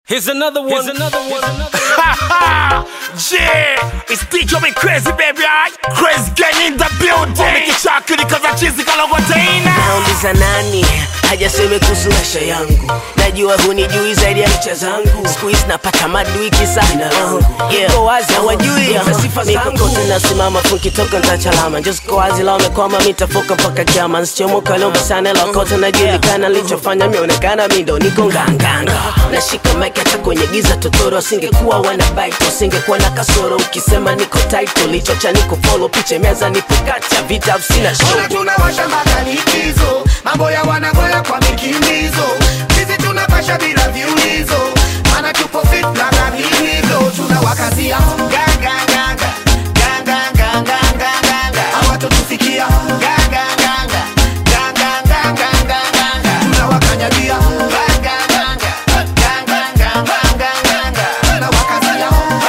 Here's another one. Here's another one. yeah, it's DJ me crazy baby, alright? Crazy gang in the building. Umekichakiri kaza chizi kalogotena. nauliza nani hajaseme kuhusu maisha yangu najua hunijui zaidi ya picha zangu siku hizi napata madui kisa uh, yeah. Ko wazi hawajui mikokote nasimama funkitoka ntachalama njosko wazi la wamekwama mitafoka mpaka kiama nsichomoka lomba sana lakote najulikana lichofanya mionekana mindo niko nganganga nashika mike hata kwenye giza totoro asingekuwa wanabaito asingekuwa na kasoro ukisema niko title lichocha niko follow piche meza nipo kati ya vita sina show Ona tunawasha makanikizo mambo ya wanagoya kwa mikimbizo sisi tunapasha bila viulizo mana tupo fit na vilivyo tunawakazia ganganganga ganganganganganganga hawatotufikia ganganganga ganganganganganganga tunawakanyagia ganganganga ganganganganganganga tunawakazia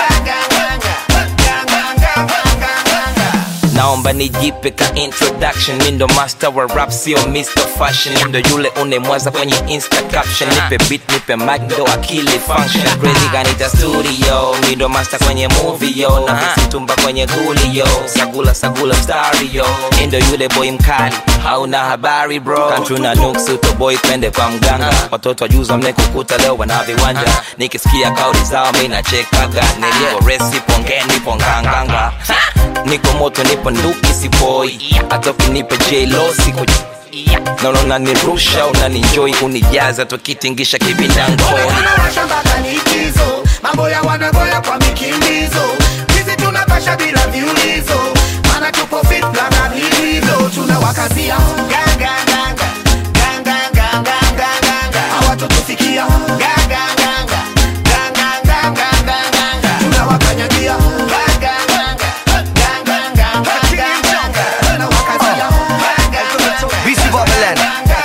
ganganganga ganganganganganganga naomba nijipe ka introduction mi ndo master wa rap sio mr fashion Mi ndo yule unemwaza kwenye insta caption nipe beat nipe mic ndo akili function crazy kanita studio mi ndo master kwenye movie yo na mtumba kwenye guli yo sagula sagula mstari yo Mi ndo yule boy mkali hauna habari bro kantu na nuksu to boy twende kwa mganga watoto wajuza mnekukuta leo wana viwanja nikisikia kauli zao mi nachekaga nilipo resi pongeni ponganganga niko moto nipo nduki sipoi hata ukinipa jlo siko naona unanirusha unaninjoi unijaza tukitingisha kibindangoni tunawasha mpaka likizo mambo ya wanagoya kwa mikimbizo sisi tunapasha bila viulizo mana tupo fit na vilivyo tunawakazia ganganganga ganganganganganganga hawatotufikia ganganganga ganganganganganganga tunawakanyagia ganganganga ganganganganganganga tunawakazia Busy Babylon.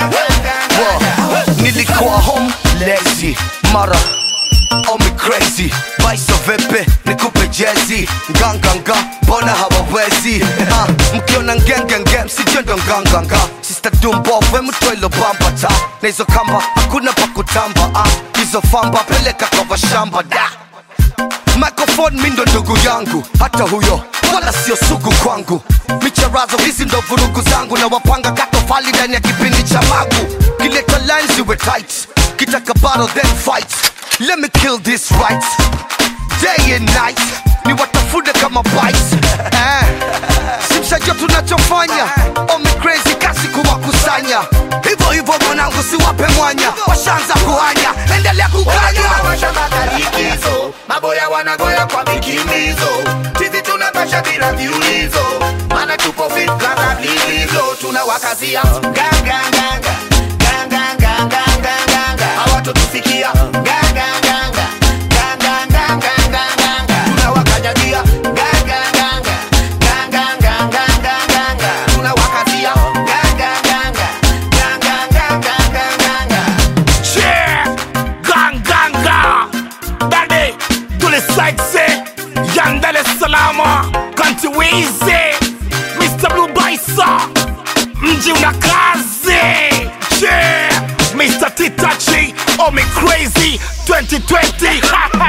Whoa. nilikuwa home lazy mara omi crazy baiso vepe nikupe jezi nganganga mbona hawawezi Ah, mkiona ngengenge msijendo nganganga sista dumbove mtwelo bambata na hizo kamba hakuna pa kutamba Ah, hizo famba peleka kwa washamba da microphone mindo ndugu yangu hata huyo wala sio sugu kwangu micharazo hizi ndo vurugu zangu na wapanga katofali ndani ya kipindi cha magu kileta lines iwe tight kitaka battle then fight let me kill this right day and night ni watafune kama bites eh. simshajua tunachofanya omi crazy kasi kuwakusanya hivyo hivyo mwanangu siwape mwanya washanza kuhanya endelea kukanya tunawasha makalikizo mambo ya wanagoya kwa mikimbizo sisi tunapasha bila viulizo mana tupo fit kama vilivyo tunawakazia ganganganga ganganganganganganga hawatotufikia ganganganga ganganganganganganga tunawakanyagia ganganganga ganganganganganganga tunawakazia ganganganga ganganganganganganga Yeah, ganganga. Dade, tule side Yan Dar es Salaam, Kanti Wizi, Mr. Blue Baisa, mji una kazi. Yeah, Mr. Titachi, Omi Crazy 2020.